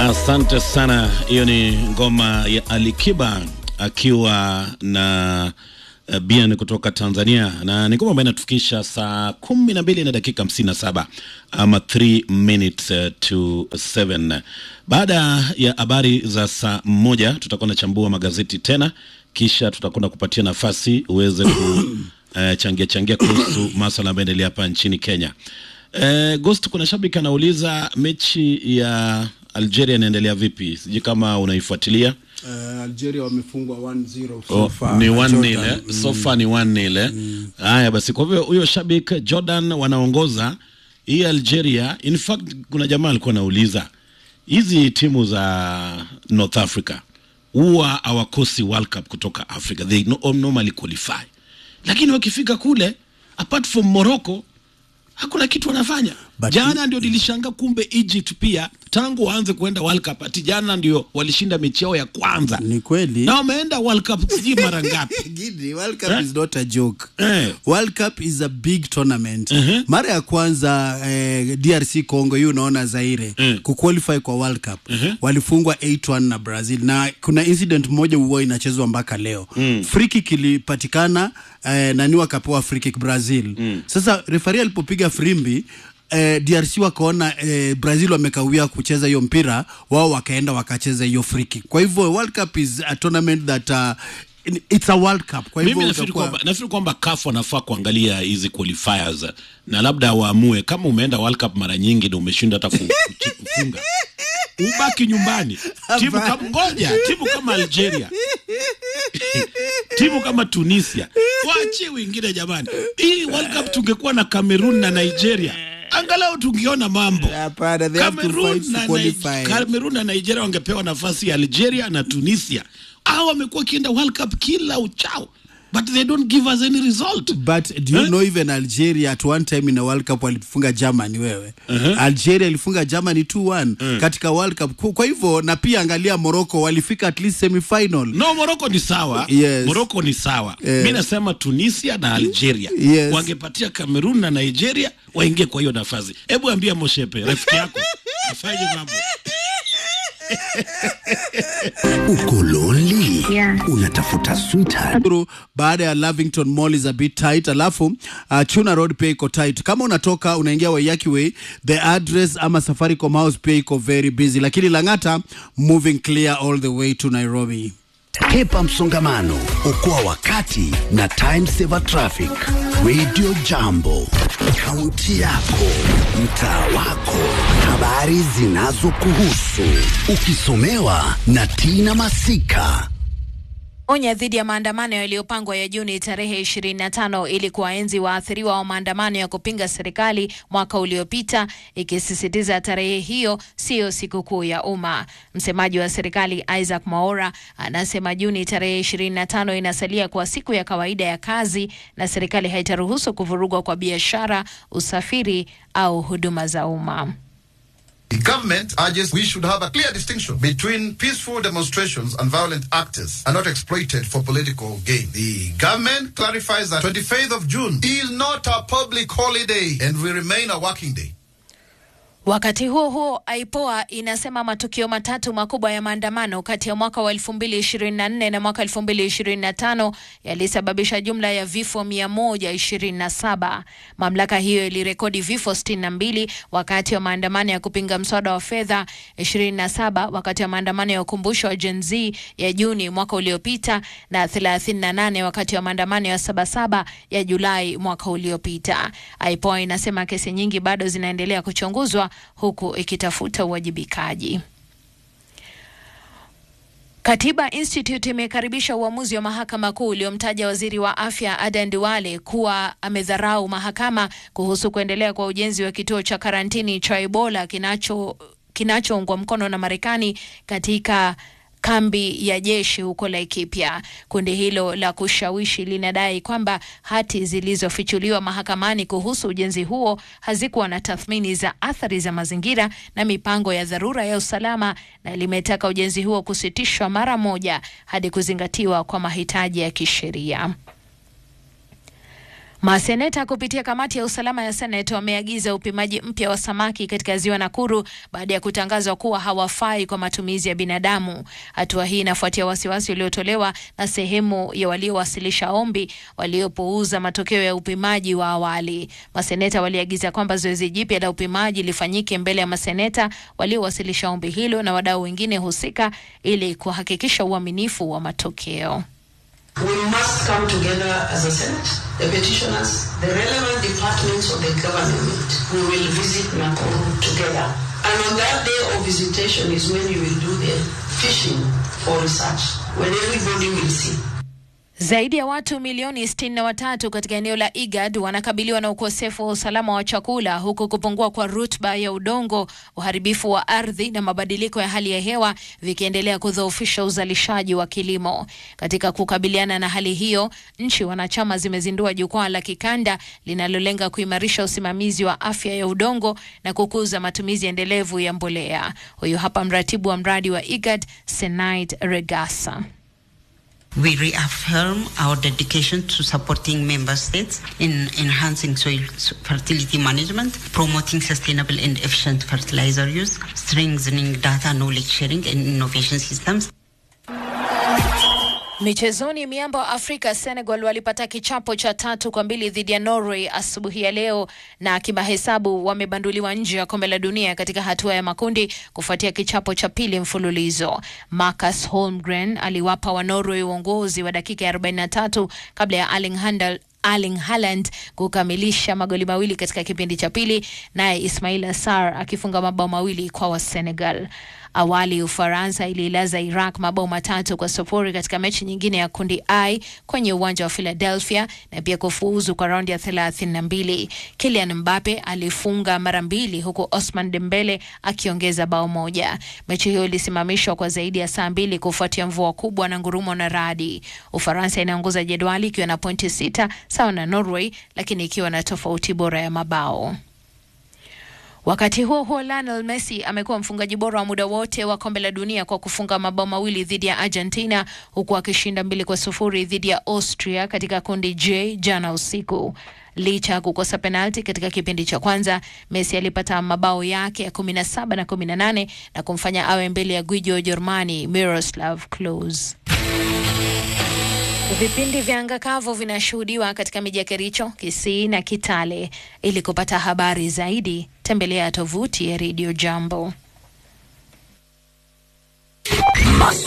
Asante sana. Hiyo ni ngoma ya Alikiba akiwa na uh, Bien kutoka Tanzania, na ni ngoma ambayo inatufikisha saa kumi na mbili na dakika hamsini na saba ama 3 minutes uh, to 7. Baada ya habari za saa moja tutakuwa nachambua magazeti tena, kisha tutakwenda kupatia nafasi uweze ku uh, changia changia kuhusu maswala ambayo endelea hapa nchini Kenya. Uh, Ghost, kuna shabiki anauliza mechi ya Algeria inaendelea vipi? Sijui kama unaifuatilia. Uh, Algeria wamefungwa 1-0 so Oh, far ni na 1 Jordan. nil eh? so far ni 1 nil eh? Haya basi, kwa hivyo huyo shabik Jordan wanaongoza hii Algeria. In fact kuna jamaa alikuwa anauliza hizi timu za North Africa huwa hawakosi World Cup kutoka Africa, they no, normally qualify, lakini wakifika kule apart from Morocco hakuna kitu wanafanya. But- jana ndio nilishangaa, kumbe Egypt pia tangu waanze kuenda World Cup ati jana ndio walishinda mechi yao ya kwanza Ni kweli na wameenda World Cup sijui mara ngapi. Gidi, World Cup Eh? is not a joke. Eh. World Cup is a big tournament. Mara ya kwanza eh, DRC Congo hiyo unaona Zaire Mm. kuqualify kwa World Cup walifungwa 8-1 na Brazil, na kuna incident moja huwa inachezwa mpaka leo free kick ilipatikana eh, nani wakapewa free kick Brazil. Sasa refari alipopiga frimbi eh, DRC wakaona eh, Brazil wamekawia kucheza hiyo mpira, wao wakaenda wakacheza hiyo free kick. Kwa hivyo World Cup is a tournament that uh, it's a World Cup. Kwa hivyo Mimi nafikiri utakuwa- kwamba nafikiri kwamba CAF wanafaa kuangalia hizi qualifiers na labda waamue kama umeenda World Cup mara nyingi na umeshinda hata ku- ku- kufunga ubaki nyumbani. Timu kama ngoja, timu kama Algeria timu kama Tunisia waachie wengine jamani. Hii World Cup tungekuwa na Cameroon na Nigeria angalau tungeona mambo. Hapana, they have to Cameroon fight na, to qualify. Nige- Cameroon na Nigeria wangepewa nafasi ya Algeria na Tunisia. Hao wamekuwa wakienda World Cup kila uchao, but they don't give us any result. But do you Eh? know even Algeria at one time in a World Cup walifunga Germany wewe. Algeria ilifunga Germany 2-1 katika World Cup. Kwa- Kwa hivyo na pia angalia Morocco walifika at least semi final. No, Morocco ni sawa. Yes. Morocco ni sawa. Eh. Mi nasema Tunisia na Algeria Yes. wangepatia Cameroon na Nigeria waingie kwa hiyo nafasi. Hebu ambia Moshepe rafiki yako afanye mambo. Uko lonely? Yeah. Unatafuta sweetheart? Through, baada ya Lavington Mall is a bit tight, alafu uh, Chuna Road pia iko tight. Kama unatoka unaingia Waiyaki Way, the address ama Safaricom House pia iko very busy, lakini Lang'ata moving clear all the way to Nairobi. Hepa msongamano, okoa wakati na time saver traffic. Radio Jambo, kaunti yako, mtaa wako, habari zinazokuhusu, ukisomewa na Tina Masika. onya dhidi ya maandamano yaliyopangwa ya Juni tarehe 25 ili kuwaenzi waathiriwa wa maandamano ya kupinga serikali mwaka uliopita, ikisisitiza tarehe hiyo siyo sikukuu ya umma. Msemaji wa serikali Isaac Mwaora anasema Juni tarehe 25 inasalia kwa siku ya kawaida ya kazi na serikali haitaruhusu kuvurugwa kwa biashara, usafiri au huduma za umma. The government urges we should have a clear distinction between peaceful demonstrations and violent actors are not exploited for political gain. The government clarifies that 25th of June is not a public holiday and will remain a working day. Wakati huo huo, IPOA inasema matukio matatu makubwa ya maandamano kati ya mwaka wa 2024 na mwaka 2025 yalisababisha jumla ya vifo 127. Mamlaka hiyo ilirekodi vifo 62 wakati wa maandamano ya kupinga mswada wa fedha, 27 wakati wa maandamano ya ukumbusho wa Gen Z ya Juni mwaka uliopita na 38 wakati wa maandamano ya Sabasaba ya Julai mwaka uliopita. IPOA inasema kesi nyingi bado zinaendelea kuchunguzwa huku ikitafuta uwajibikaji. Katiba Institute imekaribisha uamuzi wa mahakama kuu uliomtaja waziri wa afya Adan Duale kuwa amedharau mahakama kuhusu kuendelea kwa ujenzi wa kituo cha karantini cha Ebola kinacho kinachoungwa mkono na Marekani katika kambi ya jeshi huko Laikipia. Kundi hilo la kushawishi linadai kwamba hati zilizofichuliwa mahakamani kuhusu ujenzi huo hazikuwa na tathmini za athari za mazingira na mipango ya dharura ya usalama, na limetaka ujenzi huo kusitishwa mara moja hadi kuzingatiwa kwa mahitaji ya kisheria. Maseneta kupitia kamati ya usalama ya Senate wameagiza upimaji mpya wa samaki katika ziwa Nakuru baada ya kutangazwa kuwa hawafai kwa matumizi ya binadamu. Hatua hii inafuatia wasiwasi uliotolewa na sehemu ya waliowasilisha ombi waliopuuza matokeo ya upimaji wa awali. Maseneta waliagiza kwamba zoezi jipya la upimaji lifanyike mbele ya maseneta waliowasilisha ombi hilo na wadau wengine husika ili kuhakikisha uaminifu wa matokeo. We must come together as a Senate, the petitioners, the relevant departments of the government. We will visit Nakuru together. And on that day of visitation is when you will do the fishing for research, when everybody will see. Zaidi ya watu milioni sitini na watatu katika eneo la IGAD wanakabiliwa na ukosefu wa usalama wa chakula huku kupungua kwa rutuba ya udongo, uharibifu wa ardhi na mabadiliko ya hali ya hewa vikiendelea kudhoofisha uzalishaji wa kilimo. Katika kukabiliana na hali hiyo, nchi wanachama zimezindua jukwaa la kikanda linalolenga kuimarisha usimamizi wa afya ya udongo na kukuza matumizi endelevu ya mbolea. Huyu hapa mratibu wa mradi wa IGAD, Senait Regasa. We reaffirm our dedication to supporting member states in enhancing soil fertility management, promoting sustainable and efficient fertilizer use, strengthening data knowledge sharing and innovation systems. Michezoni, miamba wa Afrika Senegal walipata kichapo cha tatu kwa mbili dhidi ya Norway asubuhi ya leo, na kimahesabu wamebanduliwa nje ya kombe la dunia katika hatua ya makundi kufuatia kichapo cha pili mfululizo. Marcus Holmgren aliwapa wa Norway uongozi wa dakika ya 43 kabla ya Erling Handel Erling Haaland kukamilisha magoli mawili katika kipindi cha pili, naye Ismail Sarr akifunga mabao mawili kwa wa Senegal. Awali Ufaransa ililaza Iraq mabao matatu kwa sufuri katika mechi nyingine ya kundi I kwenye uwanja wa Philadelphia na pia kufuzu kwa raundi ya thelathini na mbili. Kylian Mbappe alifunga mara mbili huku Osman Dembele akiongeza bao moja. Mechi hiyo ilisimamishwa kwa zaidi ya saa mbili kufuatia mvua kubwa na ngurumo na radi. Ufaransa inaongoza jedwali ikiwa na pointi sita sawa na Norway, lakini ikiwa na tofauti bora ya mabao. Wakati huo huo, Lionel Messi amekuwa mfungaji bora wa muda wote wa kombe la dunia kwa kufunga mabao mawili dhidi ya Argentina huku akishinda mbili kwa sufuri dhidi ya Austria katika kundi J jana usiku. Licha ya kukosa penalti katika kipindi cha kwanza, Messi alipata mabao yake ya 17 na 18 na kumfanya awe mbele ya gwiji wa Ujerumani Miroslav Klose. Vipindi vya anga kavu vinashuhudiwa katika miji ya Kericho, Kisii na Kitale. Ili kupata habari zaidi, tembelea tovuti ya Radio Jambo.